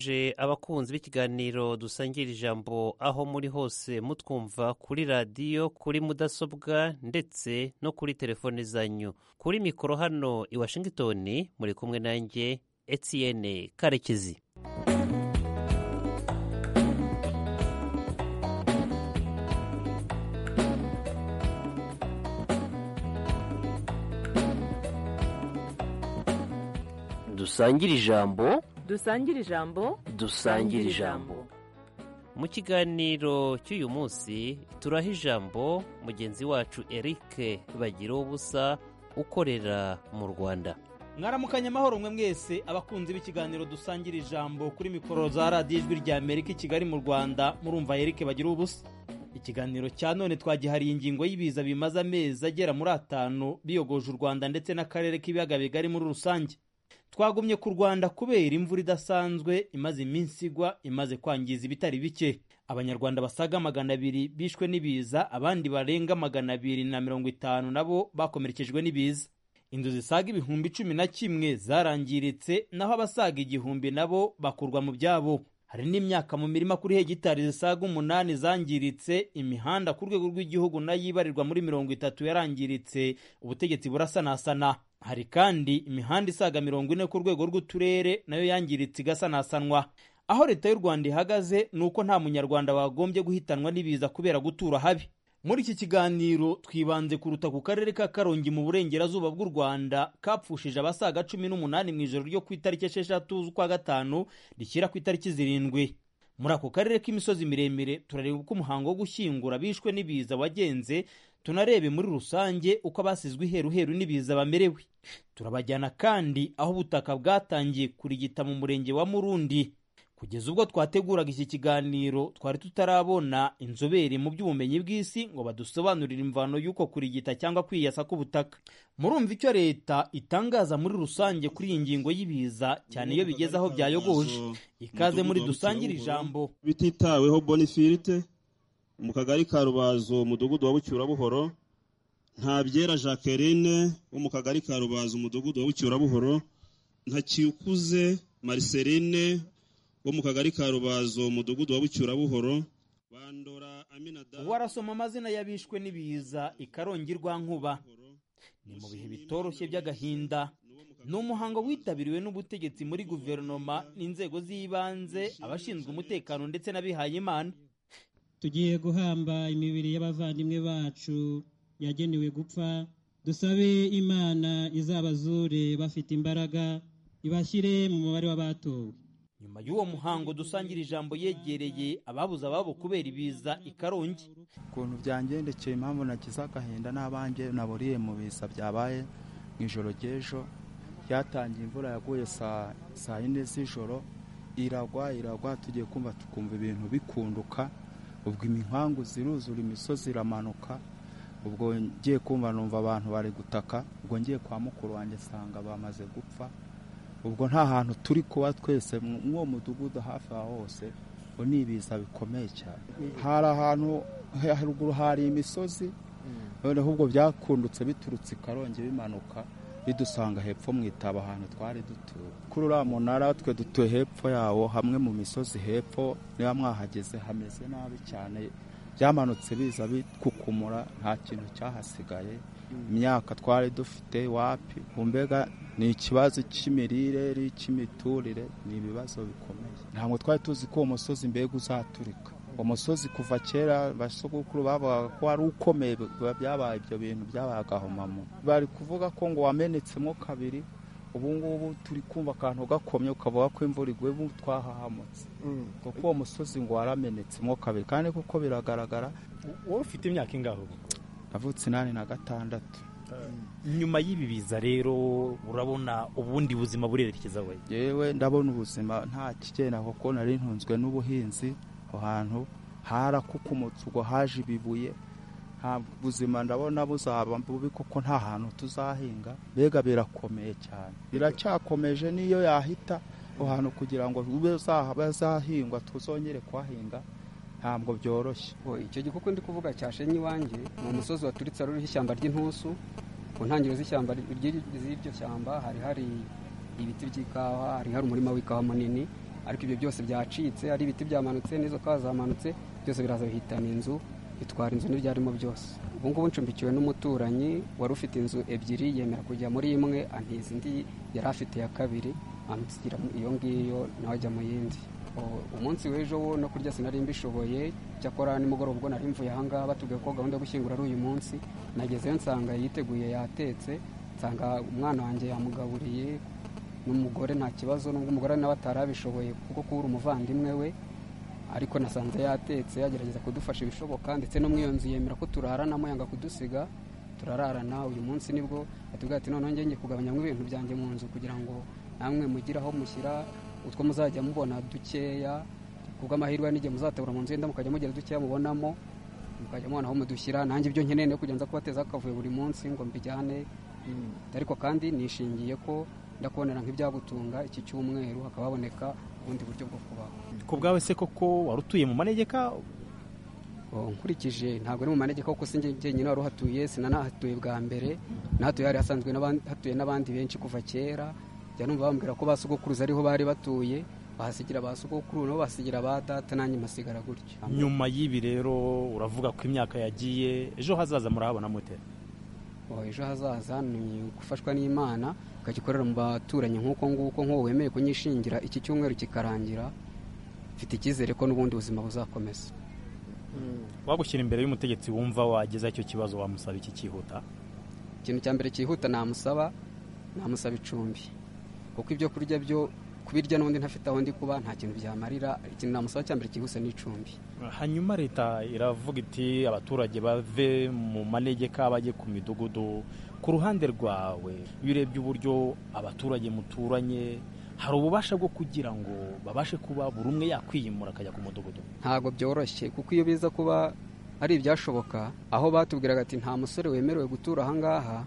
je abakunzi b'ikiganiro dusangira ijambo aho muri hose mutwumva kuri radiyo kuri mudasobwa ndetse no kuri telefone zanyu kuri mikoro hano i washington muri kumwe nanjye etienne karekezi dusangire ijambo dusangire ijambo dusangire ijambo mu kiganiro cy'uyu munsi turaha ijambo mugenzi wacu eric bagira ubusa ukorera mu rwanda mwaramukanye amahoro mwe mwese abakunzi b'ikiganiro dusangira ijambo kuri mikoro za radiyo ijwi rya amerika i kigali mu rwanda murumva eric bagira ubusa ikiganiro cya none twagihariye ingingo y'ibiza bimaze amezi agera muri atanu biyogoje u rwanda ndetse n'akarere k'ibiyaga bigari muri rusange twagumye ku rwanda kubera imvura idasanzwe imaze iminsi igwa imaze kwangiza ibitari bike abanyarwanda basaga magana abiri bishwe n'ibiza abandi barenga magana abiri na mirongo itanu nabo bakomerekejwe n'ibiza inzu zisaga ibihumbi cumi na kimwe zarangiritse naho abasaga igihumbi nabo bakurwa mu byabo hari n'imyaka mu mirima kuri hegitari zisaga umunani zangiritse imihanda ku rwego rw'igihugu nayo ibarirwa muri mirongo itatu yarangiritse ubutegetsi burasanasana hari kandi imihanda isaga mirongo ine ku rwego rw'uturere nayo yangiritse igasanasanwa aho leta y'u rwanda ihagaze ni uko nta munyarwanda wagombye guhitanwa n'ibiza kubera gutura habi muri iki kiganiro twibanze kuruta ku karere ka karongi mu burengerazuba bw'u rwanda kapfushije abasaga cumi n'umunani mu ijoro ryo ku itariki esheshatu z'ukwa gatanu rishyira ku itariki zirindwi muri ako karere k'imisozi miremire turareba uko umuhango wo gushyingura bishwe n'ibiza wagenze tunarebe muri rusange uko abasizwe iheruheru n'ibiza bamerewe turabajyana kandi aho ubutaka bwatangiye kurigita mu murenge wa murundi kugeza ubwo twateguraga iki kiganiro twari tutarabona inzobere mu by'ubumenyi bw'isi ngo badusobanurire imvano y'uko kurigita cyangwa kwiyasa k'ubutaka murumva icyo leta itangaza muri rusange kuri iyi ngingo y'ibiza cyane iyo bigeze aho byayogoje ikaze muri dusangire ijambo bititaweho bonifirite mu kagari ka rubazo umudugudu wa bucyurabuhoro ntabyera jacqueline wo mu kagari ka rubazo umudugudu wa bucyurabuhoro ntakikuze mariceline wo mu kagari ka rubazo umudugudu wa bucyurabuhoro bandora aminadamu uwo arasoma amazina y'abishwe n'ibiza ikarongi nkuba ni mu bihe bitoroshye by'agahinda ni umuhango witabiriwe n'ubutegetsi muri guverinoma n'inzego z'ibanze abashinzwe umutekano ndetse n'abihayimana tugiye guhamba imibiri y'abavandimwe bacu yagenewe gupfa dusabe imana izabazure bafite imbaraga ibashyire mu mubare w'abatowe nyuma y'uwo muhango dusangira ijambo yegereye ababuze ababo kubera ibiza ikarongi ukuntu byangendekeye impamvu nagize agahinda n'abange naburiye mu biza byabaye mu ijoro ry'ejo yatangiye imvura yaguye saa yine z'ijoro iragwa iragwa tugiye kumva tukumva ibintu bikunduka ubwo imihangu ziruzura imisozi iramanuka ubwo ngiye kumva numva abantu bari gutaka ubwo ngiye kwa mukuru wanjye nsanga bamaze gupfa ubwo nta hantu turi kuba twese mw'uwo mudugudu hafi aho hose ngo ni ibiza bikomeye cyane hari ahantu haruguru hari imisozi noneho ubwo byakundutse biturutse i karongi bimanuka bidusanga hepfo mu itaba ahantu twari dutuye kuri uriya munara twe dutuye hepfo yawo hamwe mu misozi hepfo niba mwahageze hameze nabi cyane byamanutse biza bikukumura nta kintu cyahasigaye imyaka twari dufite wapi mbega ni ikibazo cy'imirire cy'imiturire ni ibibazo bikomeye ntabwo twari tuzi ko uwo musozi mbega uzaturika umusozi kuva kera basogokuru bavugaga ko wari ukomeye byabaye ibyo bintu byabaye agahomamo bari kuvuga ko ngo wamenetsemo kabiri ubu ngubu turi kumva akantu gakomye ukavuga ko imvura iguye ubu twahahamutse kuko uwo musozi ngo waramenetsemo kabiri kandi kuko biragaragara wowe ufite imyaka ingaho navutse inani na gatandatu nyuma y'ibi biza rero urabona ubundi buzima burerekeza we yewe ndabona ubuzima nta kigenda kuko nari ntunzwe n'ubuhinzi aho hantu harakukumutse ubwo haje ibibuye nta buzima ndabona buzaba bubi kuko nta hantu tuzahinga mbega birakomeye cyane biracyakomeje n'iyo yahita aho hantu kugira ngo bazahingwa tuzongere kuhahinga ntabwo byoroshye icyo gikoko ndi kuvuga cyashenye iwanjye ni umusozi waturitse ruriho ishyamba ry'intusu ku ntangiriro z'ishyamba ry'iryo shyamba hari hari ibiti by'ikawa hari hari umurima w'ikawa munini ariko ibyo byose byacitse ari ibiti byamanutse n'izo kawa zamanutse byose biraza bihitana inzu bitwara inzu n'ibyarimo byose ubu ngubu ncumbikiwe n'umuturanyi wari ufite inzu ebyiri yemera kujya muri imwe antiza indi yari afite ya kabiri amusigira iyo ngiyo nawe ajya mu yindi umunsi w'ejo wo no kurya sinari mbishoboye cyakora nimugoroba ubwo nari mvuye aha ngaha batubwiye ko gahunda yo gushyingura ari uyu munsi nagezeyo nsanga yiteguye yatetse nsanga umwana wanjye yamugaburiye n'umugore nta kibazo n'ubwo umugore nawe atarabishoboye kuko kubura umuvandimwe we ariko nasanze yatetse yagerageza kudufasha ibishoboka ndetse no mu iyo nzu yemera ko turaharanamo yanga kudusiga turararana uyu munsi nibwo yatubwiye ati noneho njye kugabanyamo ibintu byanjye mu nzu kugira ngo namwe mugire aho mushyira utwo muzajya mubona dukeya kubw'amahirwe n'igihe muzatabura mu nzu yenda mukajya mugira dukeya mubonamo mukajya mubona aho mudushyira nanjye ibyo nkeneye no kugenda kubatezaho akavuyo buri munsi ngo mbijyane ariko kandi nishingiye ko ndakubonera nk'ibyagutunga iki cyumweru hakaba haboneka ubundi buryo bwo kubaho ku bwawe se koko wari utuye mu manegeka nkurikije ntabwo ari mu manegeka kuko sinjye njyenyine wari uhatuye sinanahatuye bwa mbere nahatuye hari hasanzwe hatuye n'abandi benshi kuva kera jya numva bambwira ko ba sogokuruza ariho bari batuye bahasigira ba sogokuru nabo bahasigira ba data nanjye masigara gutyo nyuma y'ibi rero uravuga ko imyaka yagiye ejo hazaza murahabona mute ejo hazaza ni gufashwa n'imana ukajya ukorera mu baturanyi nk'uko nguko nk'uwo wemeye kunyishingira iki cyumweru kikarangira mfite icyizere ko n'ubundi buzima buzakomeza wagushyira imbere y'umutegetsi wumva wageza icyo kibazo wamusaba iki cyihuta ikintu cya mbere cyihuta namusaba namusaba icumbi kuko ibyo kurya byo kubirya n'undi ntafite aho ndi kuba nta kintu byamarira ikintu namusaba cya mbere cyihuse n'icumbi hanyuma leta iravuga iti abaturage bave mu manegeka bajye ku midugudu ku ruhande rwawe iyo urebye uburyo abaturage muturanye hari ububasha bwo kugira ngo babashe kuba buri umwe yakwiyimura akajya ku mudugudu ntabwo byoroshye kuko iyo biza kuba ari ibyashoboka aho batubwiraga ati nta musore wemerewe gutura ahangaha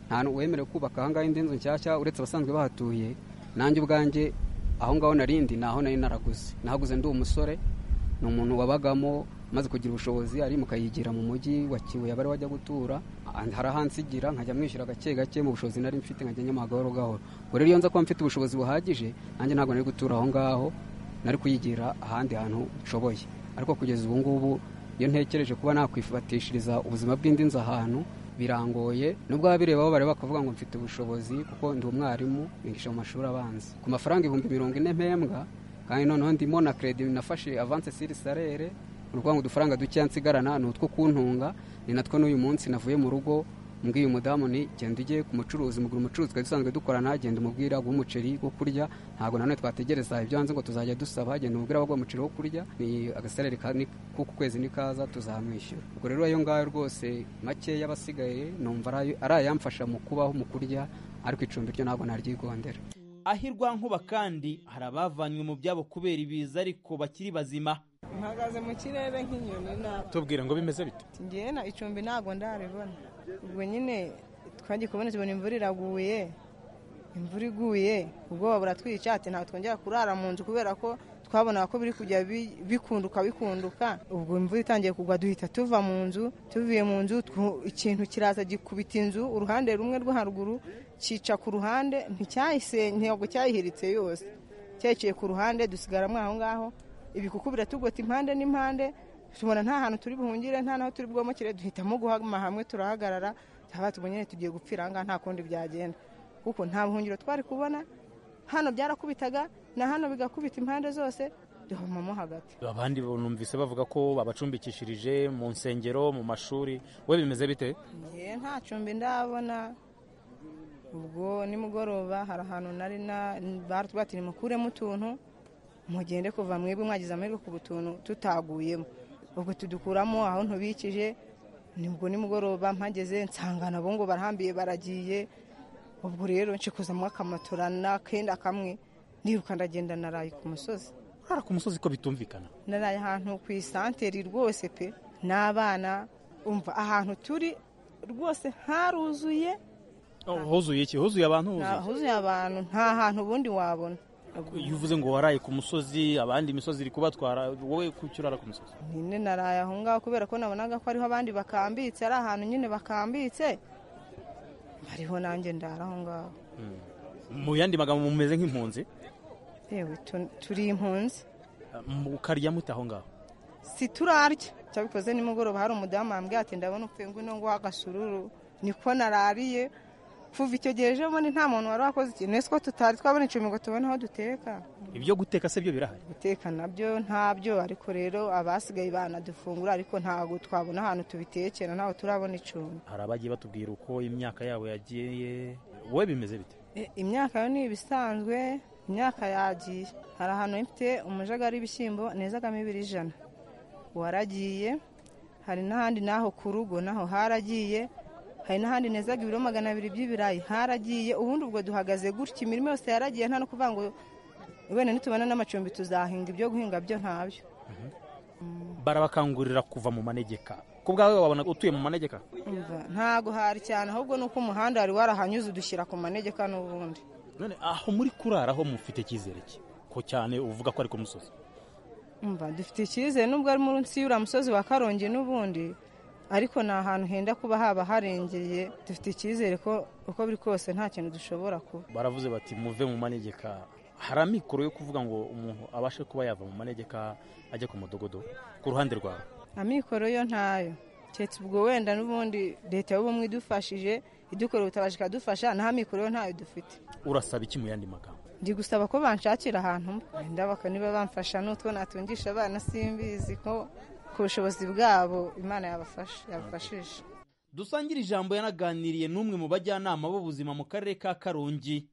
nta wemerewe kubaka ahangaha indi nzu nshyashya uretse abasanzwe bahatuye nanjye ubwanjye aho ngaho narindi ni aho nari naraguze nahaguze ndi umusore ni umuntu wabagamo maze kugira ubushobozi ari mukayigira mu mujyi wa kibuye abari wajya gutura hari ahansigira nkajya mwishyura gake gake mu bushobozi nari mfite nkajya nyamuha gahoro gahoro ubwo rero iyo nza kuba mfite ubushobozi buhagije nanjye ntabwo nari gutura aho ngaho nari kuyigira ahandi hantu nshoboye ariko kugeza ubu ngubu iyo ntekereje kuba nakwifatishiriza ubuzima bw'indi nzu ahantu birangoye nubwo ababirebaho bareba bakavuga ngo mfite ubushobozi kuko ndi umwarimu bigisha mu mashuri abanza ku mafaranga ibihumbi mirongo ine mpembwa kandi noneho ndimo na keredi nafashe avanse siri sarere ni ukuvuga ngo udufaranga dukeya nsigarana ni utwo kuntunga ni natwo n'uyu munsi navuye mu rugo mbwiye umudamu ni genda ujye ku mucuruzi mugura umucuruzi twari dusanzwe dukorana genda umubwira guha umuceri wo kurya ntabwo nanone twategereza ibyo hanze ngo tuzajya dusaba genda umubwira baguha umuceri wo kurya ni agasarere k'uku kwezi nikaza tuzamwishyura ubwo rero ayo ngayo rwose makeya abasigaye numva ari ayamfasha mu kubaho mu kurya ariko icumbi ryo ntabwo naryigondera ahirwa nkuba kandi hari abavanywe mu byabo kubera ibiza ariko bakiri bazima mpagaze mu kirere nk'inyoni ntabwo tubwire ngo bimeze bite ngewe na icumbi ntabwo ndaribona ubwo nyine twagiye kubona tubona imvura iraguye imvura iguye ubwoba buratwica ati ntabwo twongera kurara mu nzu kubera ko twabonaga ko biri kujya bikunduka bikunduka ubwo imvura itangiye kugwa duhita tuva mu nzu tuvuye mu nzu ikintu kiraza gikubita inzu uruhande rumwe rwo haruguru cyica ku ruhande ntabwo cyayihiritse yose cyayiciye ku ruhande dusigaramo aho ngaho ibikuku biratugota impande n'impande tubona nta hantu turi buhungire nta naho turi bwomokere duhitamo guhama hamwe turahagarara haba tubonye tugiye gupfira aha ngaha nta kundi byagenda kuko nta buhungiro twari kubona hano byarakubitaga na hano bigakubita impande zose duhamamo hagati abandi numvise bavuga ko babacumbikishirije mu nsengero mu mashuri we bimeze bite ngewe nta cumbi ndabona ubwo nimugoroba hari ahantu nari baratubwira mukuremo utuntu mugende kuva mwebwe mwagize amahirwe ku tuntu tutaguyemo ubwo tudukuramo aho ntubikije nibwo nimugoroba mpageze nsanga nabo ngo barahambiye baragiye ubwo rero nshikuzamo akamatora n'akenda kamwe niruka ndagenda naraye ku musozi urara ku musozi ko bitumvikana naraye ahantu ku isanteri rwose pe n'abana umva ahantu turi rwose haruzuye huzuye iki huzuye abantu huzuye abantu nta hantu ubundi wabona iyo uvuze ngo waraye ku musozi abandi imisozi iri kubatwara wowe kuki urara ku musozi nyine naraye aho ngaho kubera ko nabonaga ko ariho abandi bakambitse ari ahantu nyine bakambitse bariho nanjye ndara aho ngaho mu yandi magambo mumeze nk'impunzi yewe tu- turi impunzi ukarya mute aho ngaho siturarya cyabikoze nimugoroba hari umudamu wambwiye ati ndabona upfuye ngwino nguha agasururu niko narariye kuva icyo gihe ejo bundi nta muntu wari wakoze ikintu ese ko tutari twabona icumbi ngo tubone aho duteka ibyo guteka se byo birahari guteka nabyo ntabyo ariko rero abasigaye banadufungura ariko ntabwo twabona ahantu tubitekera ntabwo turabona icumbi hari abagiye batubwira uko imyaka yabo yagiye wowe bimeze bite E, imyaka yo ni ibisanzwe imyaka yagiye hari ahantu mfite umujagari w'ibishyimbo nezagamo ibiri ijana waragiye hari n'ahandi naho ku rugo naho haragiye hari n'ahandi nezaga ibiro magana abiri by'ibirayi haragiye ubundi ubwo duhagaze gutya imirimo yose yaragiye nta no kuvuga ngo wenda nitubona n'amacumbi tuzahinga ibyo guhinga byo ntabyo barabakangurira kuva mu manegeka ku bwawe wabona utuye mu manegeka Umva, ntago hari cyane ahubwo ni uko umuhanda wari warahanyuze udushyira ku manegeka n'ubundi none aho muri kurara ho mufite icyizere ki ko cyane uvuga ko ari ku musozi umva dufite icyizere nubwo ari munsi y'uriya musozi wa karongi n'ubundi ariko ni ahantu henda kuba haba harengeye dufite icyizere ko uko biri kose nta kintu dushobora kuba baravuze bati muve mu manegeka hari amikoro yo kuvuga ngo umuntu abashe kuba yava mu manegeka ajya ku mudogodo ku ruhande rwawe amikoro yo ntayo keretse ubwo wenda n'ubundi leta y'ubumwe idufashije idukora ubutabazi ikadufasha naho amikoro yo ntayo dufite urasaba iki mu yandi magambo ndi gusaba ko banshakira ahantu mba. wenda baka niba bamfasha n'utwo natungisha abana simbizi ko ku bushobozi bwabo imana yabafasha yabafashisha dusangira ijambo yanaganiriye n'umwe mu bajyanama b'ubuzima mu karere ka karongi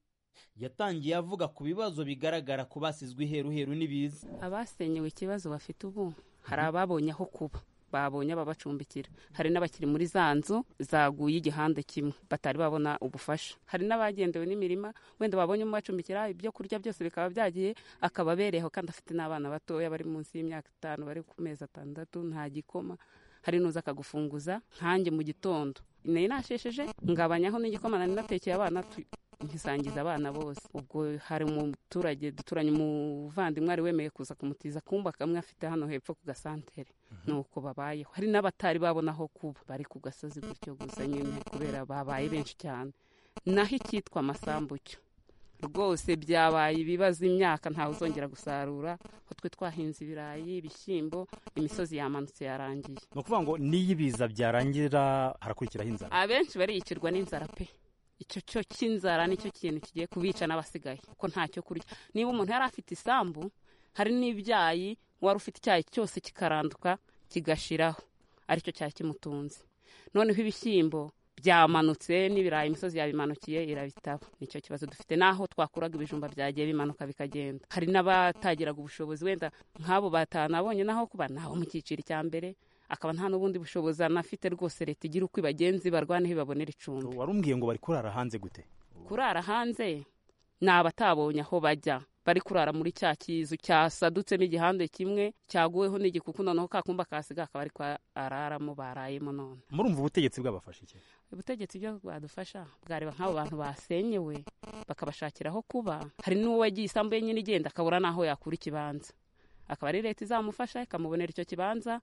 yatangiye avuga ku bibazo bigaragara ku basizwe iheruheru n'ibiza abasenyewe ikibazo bafite ubu hari ababonye aho kuba babonye ababacumbikira hari n'abakiri muri za nzu zaguye igihande kimwe batari babona ubufasha hari n'abagendewe n'imirima wenda babonye umubacumbikira ibyo kurya byose bikaba byagiye akaba abereyeho kandi afite n'abana batoya bari munsi y'imyaka itanu bari ku mezi atandatu nta gikoma hari n'uza akagufunguza nkanjye mu gitondo nari nashesheje ngabanyaho n'igikoma nari natekeye abana tu- nkisangiza abana bose ubwo hari umuturage duturanye umuvandimwe wari wemeye kuza kumutiza akumba kamwe afite hano hepfo ku gasantere nuko babayeho hari n'abatari babona aho kuba bari ku gasozi gutyo gusa nyine kubera babaye benshi cyane naho icyitwa amasambu cyo rwose byabaye ibibazo imyaka ntawe uzongera gusarura aho twe twahinze ibirayi ibishyimbo imisozi yamanutse yarangiye ni ukuvuga ngo n'iyo ibiza byarangira harakurikiraho inzara abenshi bariyicirwa n'inzara pe icyo cyo cy'inzara nicyo kintu kigiye kubica n'abasigaye kuko nta cyo kurya niba umuntu yari afite isambu hari n'ibyayi wari ufite icyayi cyose kikaranduka kigashiraho aricyo cyari kimutunze noneho ibishyimbo byamanutse n'ibirayi imisozi yabimanukiye irabitaba nicyo kibazo dufite n'aho twakuraga ibijumba byagiye bimanuka bikagenda hari n'abatagiraga ubushobozi wenda nk'abo batanu abonye n'aho kuba naho mu cyiciro cya mbere akaba nta n'ubundi bushobozi anafite rwose leta igira uko ibagenzi barwana ibabonera icumbi wari umbwiye ngo bari kurara hanze gute kurara hanze ni abatabonye aho bajya bari kurara muri cya kizu cyasadutsemo igihande kimwe cyaguweho n'igikuku noneho ka kumba kasiga akaba ariko araramo barayemo none murumva ubutegetsi bwabafashe iki ubutegetsi byo bwadufasha bwareba nk'abo bantu basenyewe bakabashakira aho kuba hari n'uwo wagiye isambu ye nyine igenda akabura n'aho yakura ikibanza akaba ari leta izamufasha ikamubonera icyo kibanza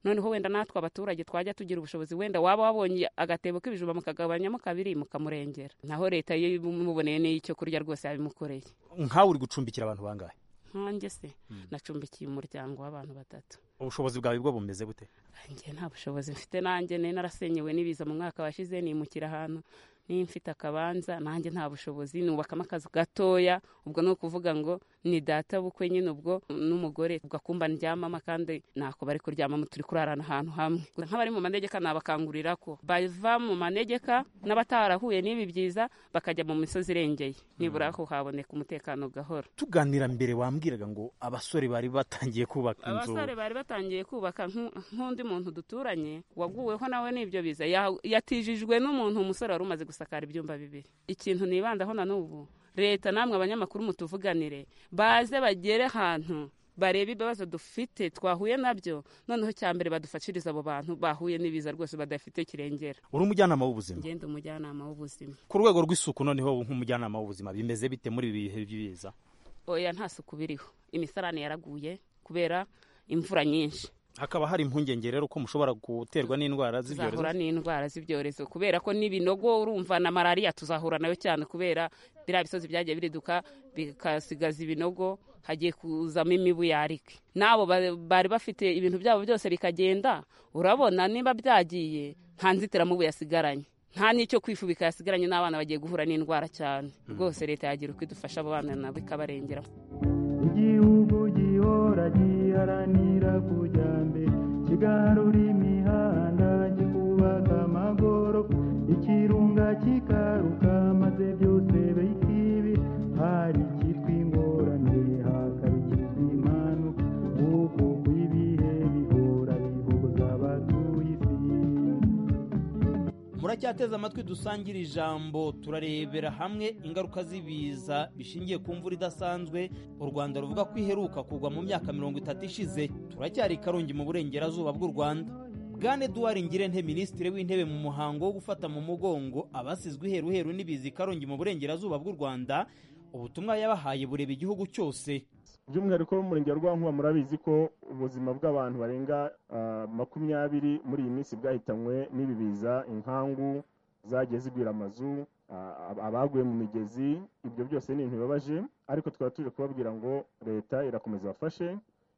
noneho wenda natwe abaturage twajya tugira ubushobozi wenda waba wabonye agatebo k'ibijumba mukagabanyamo kabiri mukamurengera naho leta iyo imuboneye n'icyo kurya rwose yabimukoreye nkawe uri gucumbikira abantu bangahe nkanjye se nacumbikiye umuryango w'abantu batatu ubushobozi bwawe bwo bumeze bute njye nta bushobozi mfite nanjye nari narasenyewe n'ibiza mu mwaka washize nimukira ahantu niba mfite akabanza nanjye nta bushobozi nubakamo akazu gatoya ubwo ni ukuvuga ngo ni data bukwe nyine ubwo n'umugore ubwo akumba ndyamamo kandi ntako bari kuryamamo turi kurarana ahantu hamwe nk'abari mu manegeka nabakangurira ko bava mu manegeka n'abatarahuye n'ibi byiza bakajya mu misozi irengeye nibura aho haboneka umutekano gahoro tuganira mbere wambwiraga ngo abasore bari batangiye kubaka inzu abasore bari batangiye kubaka nk'u- nk'undi muntu duturanye waguweho nawe n'ibyo biza Ya- yatijijwe n'umuntu umusore wari umaze gusakara ibyumba bibiri ikintu nibandaho na n'ubu leta namwe abanyamakuru mutuvuganire baze bagere ahantu barebe ibibazo dufite twahuye nabyo noneho cya mbere badufashirize abo bantu bahuye n'ibiza rwose badafite kirengera uri umujyanama w'ubuzima ngende umujyanama w'ubuzima ku rwego rw'isuku noneho nk'umujyanama w'ubuzima bimeze bite muri ibi bihe by'ibiza oya nta suku biriho imisarane yaraguye kubera imvura nyinshi hakaba hari impungenge rero ko mushobora guterwa n'indwara z'ibyorezo tuzahura n'indwara z'ibyorezo kubera ko n'ibinogo urumva na malariya tuzahura nayo cyane kubera biriya bisozi byagiye biriduka bigasigaza ibinogo hagiye kuzamo imibu yarike n'abo bari bafite ibintu byabo byose bikagenda urabona niba byagiye nta nzitiramubu yasigaranye nta n'icyo kwifubika yasigaranye n'abana bagiye guhura n'indwara cyane rwose leta yagira uko idufasha abo bana nabo ikabarengera igihugu gihora giharanira kujya mbere kigarura imihanda kikubaka amagorofa ikirunga kikaruka maze byose bikibi hari ikitwa ingorane hakaba ikitwa impanuka kuko kw'ibihe bihora bihuza abatuye isi muracyateze amatwi dusangira ijambo turarebera hamwe ingaruka z'ibiza bishingiye ku mvura idasanzwe u rwanda ruvuga ko iheruka kugwa mu myaka mirongo itatu ishize turacyari karongi mu burengerazuba bw'u rwanda bwana eduard ngirente minisitiri w'intebe mu muhango wo gufata mu mugongo abasizwe iheruheru n'ibiza i karongi mu burengerazuba bw'u rwanda ubutumwa yabahaye bureba igihugu cyose by'umwihariko mu murenge wa rwankuba murabizi ko ubuzima bw'abantu barenga makumyabiri muri iyi minsi bwahitanywe n'ibi biza inkangu zagiye zigwira amazu abaguye mu migezi ibyo byose ni ibintu bibabaje ariko tukaba tuje kubabwira ngo leta irakomeza bafashe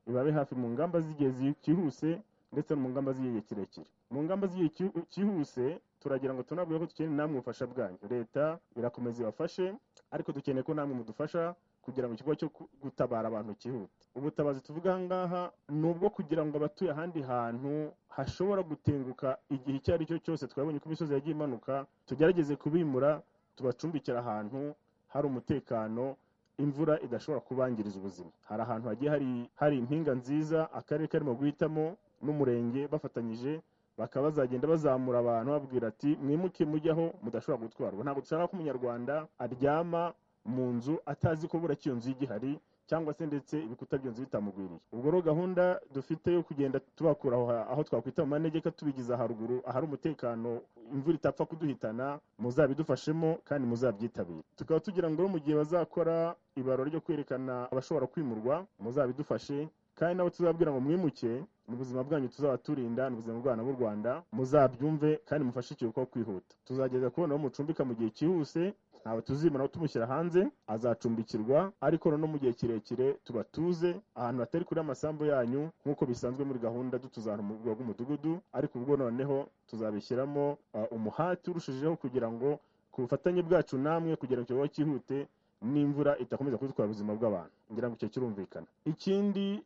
ibabe hafi mu ngamba z'igihe cyihuse ndetse no mu ngamba z'igihe kirekire mu ngamba z'igihe cyihuse turagira ngo tunabwire ko dukeneye namwe ubufasha bwanyu leta irakomeza ibafashe ariko dukeneye ko namwe mudufasha kugira ngo ikigo cyo gutabara abantu cyihute ubutabazi tuvuga aha ngaha ni ubwo kugira ngo abatuye ahandi hantu hashobora gutenguka igihe icyo ari cyo cyose twabonye ko imisozi yagiye imanuka tugerageze kubimura tubacumbikira ahantu hari umutekano imvura idashobora kubangiriza ubuzima hari ahantu hagiye hari impinga nziza akarere karimo guhitamo n'umurenge bafatanyije bakaba bazagenda bazamura abantu babwira ati mwimuke mujyaho mudashobora gutwarwa ntabwo dushaka ko umunyarwanda aryama mu nzu atazi ko buriya iyo nzu y'igihari cyangwa se ndetse ibikuta by'inzu bitamugwiriye ubwo rero gahunda dufite yo kugenda tubakura aho twakwita mu manegeka tubigiza haruguru ahari umutekano imvura itapfa kuduhitana muzabidufashemo kandi muzabyitabire tukaba tugira ngo mu gihe bazakora ibarura ryo kwerekana abashobora kwimurwa muzabidufashe kandi nabo tuzababwira ngo mwimuke ni ubuzima bwanyu tuzaba turinda ni ubuzima bw'abana b'u rwanda muzabyumve kandi mufashe ikiruhuko kwihuta tuzageza kubona aho mucumbika mu gihe cyihuse ntawe tuzimana tumushyira hanze azacumbikirwa ariko noneho mu gihe kirekire tubatuze ahantu hatari kure amasambu yanyu nk'uko bisanzwe muri gahunda dutuza ahantu mu rwego rw'umudugudu ariko ubwo noneho tuzabishyiramo umuhati urushijeho kugira ngo ku bufatanye bwacu namwe kugira ngo ikibazo cyihute n'imvura idakomeza kudutwara ubuzima bw'abantu ngira ngo icyo kirumvikana ikindi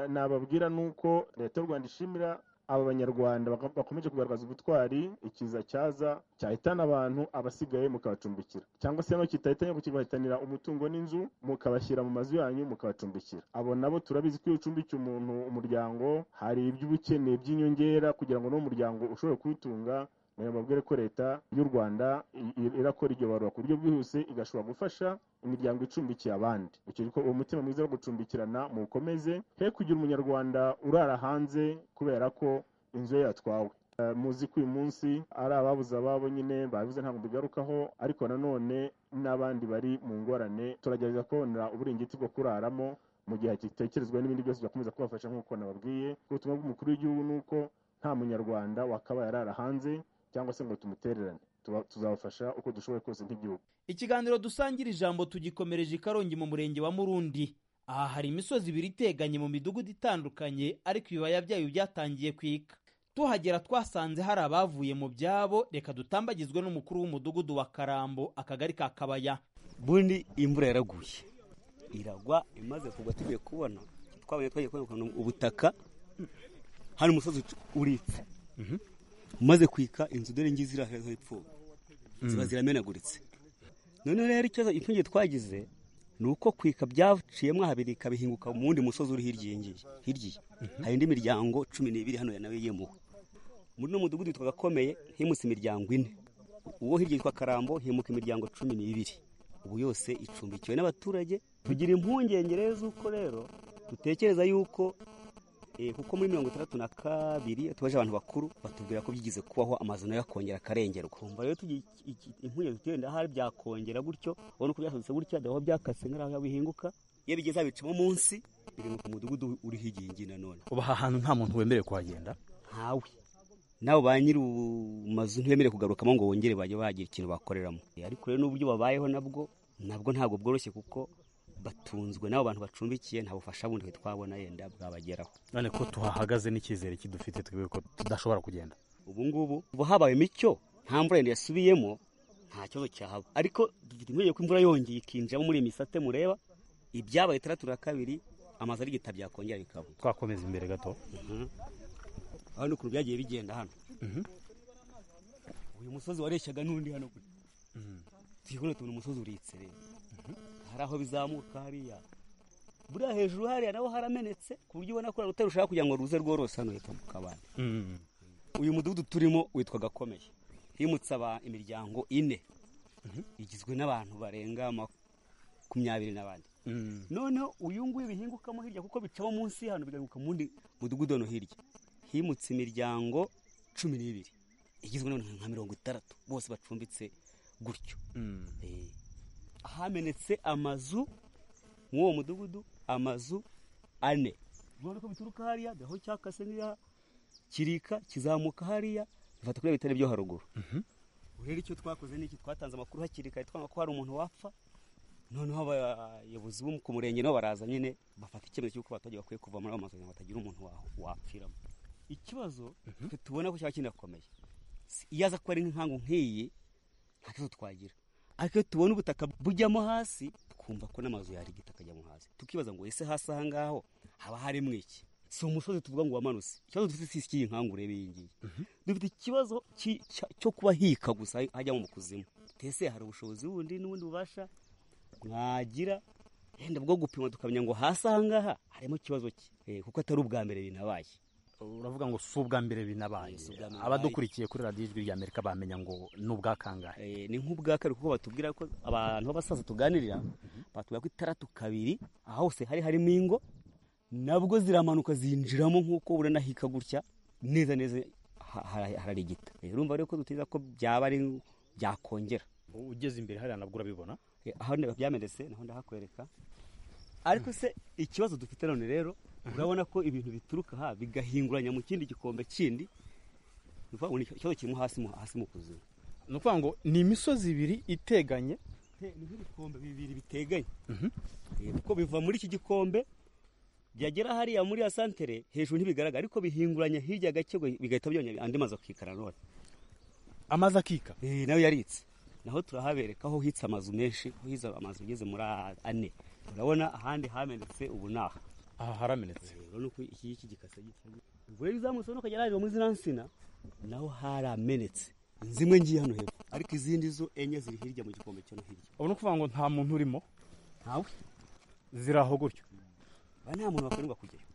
nababwira ni uko leta y'u rwanda ishimira aba banyarwanda bakomeje kugaragaza ubutwari ikiza cyaza cyahitana abantu abasigaye mukabacumbikira cyangwa se kidahitanye ngo kibahitanira umutungo n'inzu mukabashyira mu mazu yanyu mukabacumbikira abo nabo turabizi ko iyo ucumbikiye umuntu umuryango hari iby'ubukeneye by'inyongera kugira ngo n'umuryango ushobore kuwutunga babwire ko leta y'u rwanda irakora iryo barura ku buryo bwihuse igashobora gufasha imiryango icumbikiye abandi uwo mutima mwiza wo gucumbikirana muwukomeze he kugira umunyarwanda urara hanze kubera ko inzu ye yatwawe muzi ko uyu munsi ari ababuze ababo nyine babibuze ntabwo bigarukaho ariko nanone n'abandi bari mu ngorane turagerageza kubonera uburingiti bwo kuraramo mu gihe gitekerezwa n'ibindi byose byakomeza kubafasha nk'uko nababwiye ubutumwa bw'umukuru w'igihugu ni uko nta munyarwanda wakabaye arara hanze cyangwa se ngo tumutererane tuzabafasha uko dushoboye kose nk'igihugu ikiganiro dusangira ijambo tugikomereje i karongi mu murenge wa murundi aha hari imisozi ibiri iteganye mu midugudu itandukanye ariko ibibaya byayo byatangiye kwika tuhagera twasanze hari abavuye mu byabo reka dutambagizwe n'umukuru w'umudugudu wa karambo akagari ka kabaya bundi imvura yaraguye iragwa imaze kugwa tugiye kubona twabonye twagiye kubona ubutaka hari umusozi uritse umaze kwika inzu dore ngizi ziri heza ipfuye ziba ziramenaguritse noneho rero ikibazo impungenge twagize ni uko kwika byaciyemo habiri ikabihinguka mu wundi musozi uri hirya hirya hari indi miryango cumi n'ibiri hano nawe yemuwe muri uno mudugudu witwa gakomeye himutse imiryango ine uwo hirya yitwa karambo himuka imiryango cumi n'ibiri ubu yose icumbikiwe n'abaturage tugira impungenge rero z'uko rero dutekereza yuko kuko muri mirongo itandatu na kabiri tubaje abantu bakuru batubwira ko byigeze kubaho amazu nayo akongera akarengerwa kumva rero tugira impungenge tuti ahari byakongera gutyo ubona ko byasutse gutya ndaho byakase nk'aho bihinguka iyo bigeze habicamo munsi biri mu mudugudu uri hirya iyi ngiyi nanone uba aha hantu nta muntu wemerewe kuhagenda ntawe nawe ba nyiri mazu ntibemerewe kugarukamo ngo bongere bajye bagira ikintu bakoreramo ariko rero n'uburyo babayeho nabwo nabwo ntabwo bworoshye kuko batunzwe n'abo bantu bacumbikiye nta bufasha bundi twabona yenda bwabageraho none ko tuhahagaze n'icyizere kidufite twebwe ko tudashobora kugenda ubu ngubu ubu habaye imicyo nta mvura yenda yasubiyemo nta kibazo cyahaba ariko dufite impungenge ko imvura yongeye ikinjiramo muri iyi misate mureba ibyabaye itandatu na kabiri amazu ari gita byakongera bikaba twakomeza imbere gato hano ukuntu byagiye bigenda hano uyu musozi wareshyaga n'undi hano gutya tuyikore tubona umusozi uritse rero hari aho bizamuka hariya buriya hejuru hariya naho haramenetse ku buryo ubona ko uruta rushaka kugira ngo ruze rworose hano hepfo mu kabande uyu mudugudu turimo witwa gakomeye himutse aba- imiryango ine igizwe n'abantu barenga makumyabiri n'abandi noneho uyu nguyu bihingukamo hirya kuko bicamo munsi hano bigahinguka mu wundi mudugudu hano hirya himutse imiryango cumi n'ibiri igizwe n'abantu nka mirongo itandatu bose bacumbitse gutyo Eh, hamenetse amazu muri uwo mudugudu amazu ane urabona ko bituruka hariya gaho cyakase nk'iya kirika kizamuka hariya bifata kuri bitari byo haruguru rero icyo twakoze ni iki twatanze amakuru hakiri kare twanga ko hari umuntu wapfa noneho abayobozi bo ku murenge nabo baraza nyine bafata icyemezo cy'uko abaturage bakwiye kuva muri ayo mazu kugira ngo hatagira umuntu wa- wapfiramo ikibazo twe tubona ko cyaba kinakomeye Si- iyo aza kuba ari nk'inkangu nk'iyi nta kibazo twagira ariko iyo tubona ubutaka bujyamo hasi twumva ko n'amazu yarigita akajyamo hasi tukibaza ngo ese hasi aha ngaho haba harimo iki si umusozi tuvuga ngo wamanutse ikibazo dufite si icy'iyi nkangu urebe iyi ngiyi dufite ikibazo ki- cya- cyo kuba hika gusa hajyamo mu kuzimu twese hari ubushobozi bundi n'ubundi bubasha mwagira yenda bwo gupima tukamenya ngo hasi aha ngaha harimo ikibazo ki Eh, kuko atari ubwa mbere binabaye uravuga ngo si ubwa mbere binabaye abadukurikiye kuri radiyo ijwi rya amerika bamenya ngo ni ubwa kangahe ni nk'ubwa kabiri kuko batubwira ko abantu b'abasaza tuganirira batubwira ko itandatu kabiri aha hose hari harimo ingo nabwo ziramanuka zinjiramo nk'uko ubona hika gutya neza neza ha- ha- hararigita Eh, urumva rero ko dutiza ko byaba ari byakongera ugeze imbere hariya nabwo urabibona Eh, aho ndeba byamenetse naho ndahakwereka ariko se ikibazo dufite none rero urabona ko ibintu bituruka aha bigahinguranya mu kindi gikombe kindi ni ukuvuga ngo ni ikibazo kirimo hasi mu- hasi mu kuzimu ni ukuvuga ngo ni imisozi ibiri iteganye ni nk'ibikombe bibiri biteganye Eh, kuko biva muri iki gikombe byagera hariya muri ya santere hejuru ntibigaragara ariko bihinguranya hirya gake ngo bigahita byongera andi mazu akikara none amazi akika nayo yaritse naho turahabereka aho hitse amazu menshi aho hitse amazu ageze muri a- ane urabona ahandi hamenetse ubu ni aha aha haramenetse urabona uko iki ngiki gikase gitya ubwo rero izamutse urabona ukagera hariya muri ziriya nsina naho haramenetse zimwe ngiye hano hepfo ariko izindi zo enye ziri hirya mu gikombe cyo no hirya ubona ukuvuga ngo nta muntu urimo ntawe ziri aho gutyo ba nta muntu bakundwa kujyayo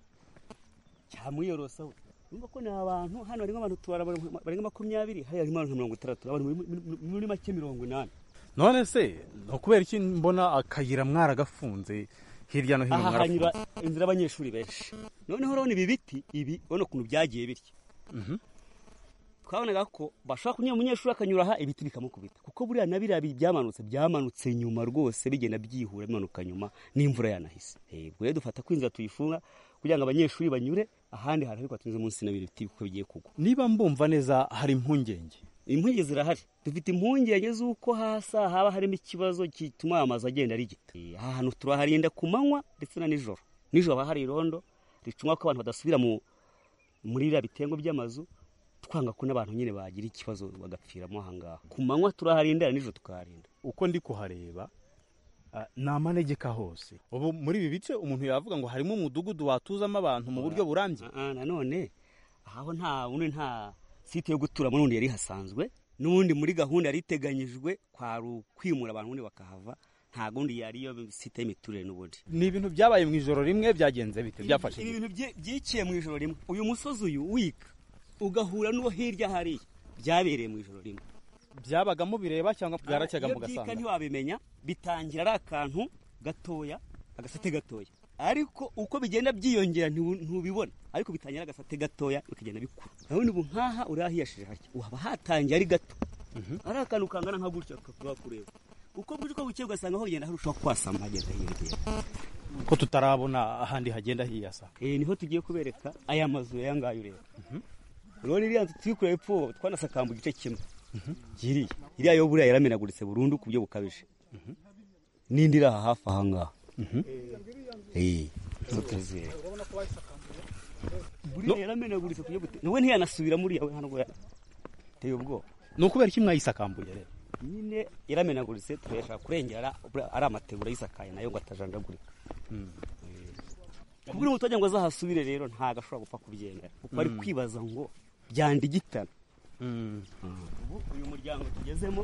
cyamwiyorosaho urumva ko ni abantu hano harimo abantu tubara barenga makumyabiri hariya harimo abantu nka mirongo itandatu abantu muri- muri- muri make mirongo inani none se ni ukubera iki mbona akayira mwaragafunze hirya no hino aha hanyura mwarafunze inzira y'abanyeshuri benshi noneho urabona ibi biti ibi urabona ukuntu byagiye bitya Mhm. twabonaga ko bashobora kunyura umunyeshuri akanyura aha ibiti bikamukubita kuko buriya na biriya bi- byamanutse byamanutse nyuma rwose bigenda byihura bimanuka nyuma n'imvura yanahise Eh, ubwo rero dufata ko inzira tuyifunga kugira ngo abanyeshuri banyure ahandi hantu ariko tunyuze munsi n'ibiri biti kuko bigiye kugwa niba mbumva neza hari impungenge impungenge zirahari dufite impungenge z'uko hasi aha haba harimo ikibazo gituma aya mazu agenda arigita Eh, aha hantu turaharinda ku manywa ndetse na nijoro nijoro haba hari irondo ricuma ko abantu badasubira mu muri biriya bitengo by'amazu twanga ko n'abantu nyine bagira ikibazo bagapfiramo aha ngaha ku manywa turaharinda nijoro tukaharinda uko ndi kuhareba ah, ni amanegeka hose ubu muri ibi bice umuntu yavuga ngo harimo umudugudu watuzamo abantu mu buryo burambye nanone aho nta bundi nta site yo guturamo n'ubundi yari ihasanzwe n'ubundi muri gahunda yari iteganyijwe kwari ukwimura abantu ubundi bakahava nta gundi yari iyo site y'imiturire n'ubundi ni ibintu byabaye mu ijoro rimwe byagenze bite byafashe ibi bite? bintu bye- byikiye mu ijoro rimwe uyu musozi uyu wika ugahura n'uwo hirya hariya byabereye mu ijoro rimwe byabagamo bireba cyangwa bwaracyaga Iyo mu byika gasanga ntiwabimenya bitangira ari akantu gatoya agasate gatoya ariko uko bigenda byiyongera ntibu- ntubibona ariko bitangira ari agasate gatoya bikagenda bikura urabona ubu nk'aha uri ahiyashije hake uhaba hatangiye ari gato ari akantu kangana nka gutya kakaba kureba uko bwije uko bukeye ugasanga aho ugenda harushaho kwasama hagenda hirya ko tutarabona ahandi hagenda hiyasa Eh, niho tugiye kubereka aya mazu aya ngaya ureba rero iriya nzu turi kureba epfo twanasakambu igice kimwe giriya iriya yo buriya yaramenaguritse burundu ku buryo bukabije n'indi iri aha hafi aha ngaha izo tuzera buriya yaramenaguritse ku buryo nawe ntiyanasubira muri yawe hano teye ubwoba ni ukubera iki mwayisakambuye rero nyine yaramenaguritse turashaka kurengera ari amategura yisakaye nayo ngo atajandagurika kubura umuturage ngo azahasubire rero ntabwo ashobora gupfa kubyemera kuko ari kwibaza ngo byandigitana ubu uyu muryango tugezemo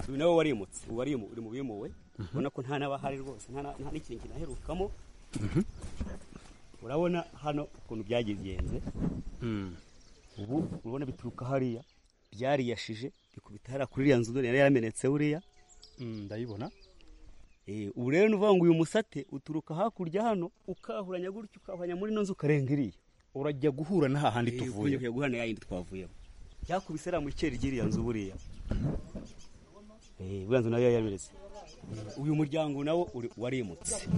uyu nawe warimutse ubu uri mu bimuwe ubona ko nta n'abahari rwose nta n'ikintu kinaherukamo urabona hano ukuntu byagenze ubu urabona bituruka hariya byariyashije bikubita hariya kuri iriya nzu yari yaramenetse uriya ndayibona ubu rero ni uvuga ngo uyu musate uturuka hakurya hano ukahuranya gutya ukahuranya muri ino nzu ukarenga iriya urajya guhura n'aha handi tuvuye ugiye guhura na ya yindi twavuyemo byakubise iriya mu ikeri ry'iriya nzu buriya buriya nzu nayo yarabiretse uyu muryango nawo warimutse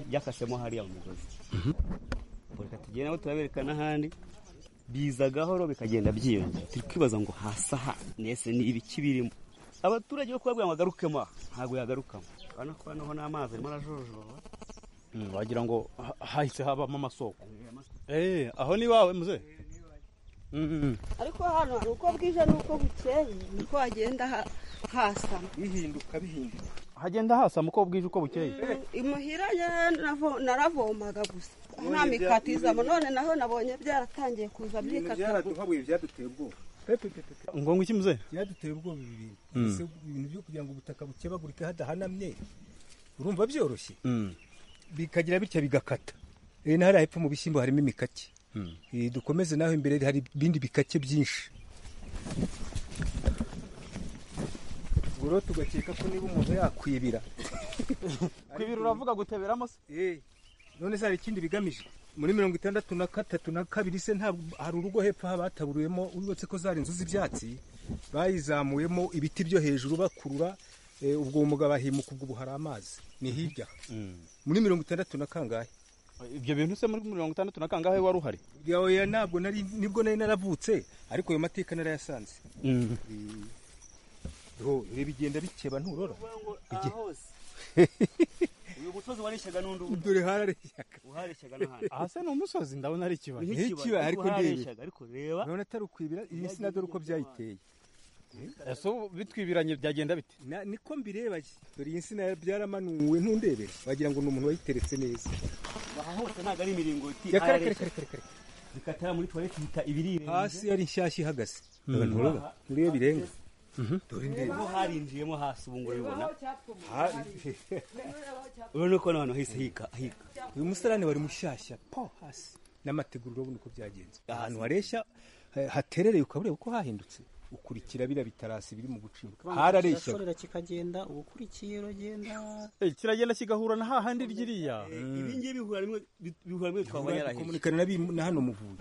byakasemo hariya mu mugozi reka tugende nawe turabereka n'ahandi biza gahoro bikagenda byiyongera turi kwibaza ngo hasi aha nese ni ibiki birimo abaturage bo kubabwira ngo agarukemo aha ntabwo yagarukamo urabona ko hano ni amazi arimo arajojoba wagira ngo hahise habamo amasoko eee aho ni iwawe muze ariko hano hari uko bwije n'uko bukeye niko hagenda hasama bihinduka bihinduka hagenda hasama uko bwije uko bukeye imuhira naravomaga gusa nta mikati izamo none naho nabonye byaratangiye kuza byikatira byaraduhabuye byaduteye ubwoba ngo iki muze byaduteye ubwoba ibi bintu ese ibintu byo kugira ngo ubutaka bukebagurike hadahanamye urumva byoroshye bikagira bitya bigakata na hariya hepfo mu bishyimbo harimo imikake dukomeze naho imbere hari ibindi bikake byinshi ubwo rero tugakeka ko niba umuntu yakwibira kwibira uravuga guteberamo se none se hari ikindi bigamije muri mirongo itandatu na gatatu na kabiri se ntabwo hari urugo hepfo bataburuyemo uretse ko zari inzu z'ibyatsi bayizamuyemo ibiti byo hejuru bakurura ubwo uwo mugabo ahimuka ubwo ubu hari amazi ni hirya muri mirongo itandatu na kangahe ibyo bintu se muri mirongo itandatu na kangahe wari uhari ntabwo nibwo nari naravutse ariko ayo mateka narayasanze bigenda bikeba nturora uyu musozi wareshyaga n'undi ubu dore harareshyaga uhareshyaga n'ahandi aha se ni umusozi ndabona ari ikibaya ni ikibaya ariko ndebe ariko reba urabona atari ukwibira iyi si dore uko byayiteye ese bitwibiranye byagenda bite niko mbireba dore iyi nsina byaramanuwe ntundebe wagira ngo ni umuntu wayiteretse neza aha hose ntabwo ari imiringoti zikatara muri tuwarete bita ibirire hasi yari nshyashya ihagaze abantu ureba nturebe birenga dore ndebe aho harinjiyemo hasi ubu ngubu ubibona urabona ko n'ahantu hahise hika hika uyu musarane wari mushyashya po hasi n'amategura urabona uko byagenze ahantu hareshya haterereye ukabureba uko hahindutse ukurikira biriya bitarasi biri mu gucibwa harareshya kikagenda ubukurikiye uragenda kiragenda kigahura na hahandi ryiriya ibi ngibi bihura rimwe bihura rimwe twabonye arahita komunikana na hano muvuye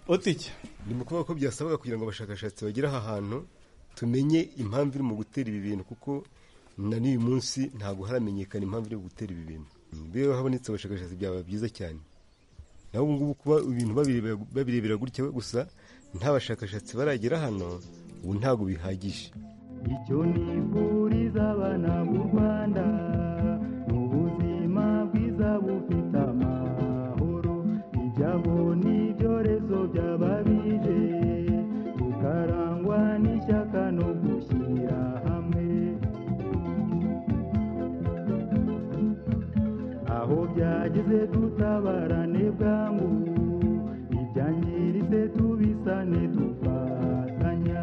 otike ni mu kuvuga ko byasabaga kugira ngo abashakashatsi bagere aha hantu tumenye impamvu iri mu gutera ibi bintu kuko na n'uyu munsi ntabwo haramenyekana impamvu iri mu gutera ibi bintu niba habonetse abashakashatsi byaba byiza cyane naho ubu ngubu kuba ibintu babirebera gutya gusa nta bashakashatsi baragera hano ubu ntabwo bihagije icyo nifuriza abana b'u rwanda ni ubuzima bwiza bufite amahoro ijyaho n'ibyorezo by'ababije bukarangwa n'ishyaka no gushyira hamwe aho byageze tutabarane bwangu ibyangiritse tubisane dufatanya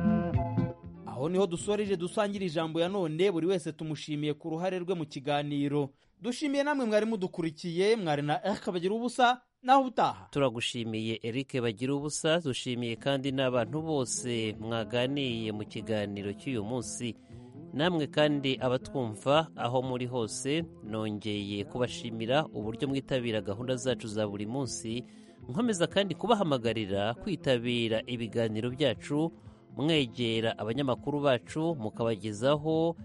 aho niho dusoreje dusangira ijambo ya none buri wese tumushimiye ku ruhare rwe mu kiganiro dushimiye namwe mwari mudukurikiye mwari na erike bagira ubusa naho ubutaha turagushimiye erike bagira ubusa dushimiye kandi n'abantu bose mwaganiye mu kiganiro cy'uyu munsi namwe kandi abatwumva aho muri hose nongeye kubashimira uburyo mwitabira gahunda zacu za buri munsi nkomeza kandi kubahamagarira kwitabira ibiganiro byacu mwegera abanyamakuru bacu mukabagezaho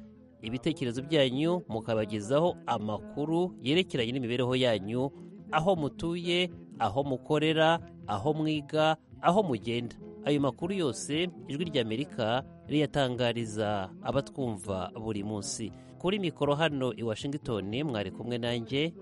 ibitekerezo byanyu mukabagezaho amakuru yerekeranye n'imibereho yanyu aho mutuye aho mukorera aho mwiga aho mugenda ayo makuru yose ijwi ry'amerika riyatangariza abatwumva buri munsi kuri mikoro hano i washingitoni mwari kumwe nanjye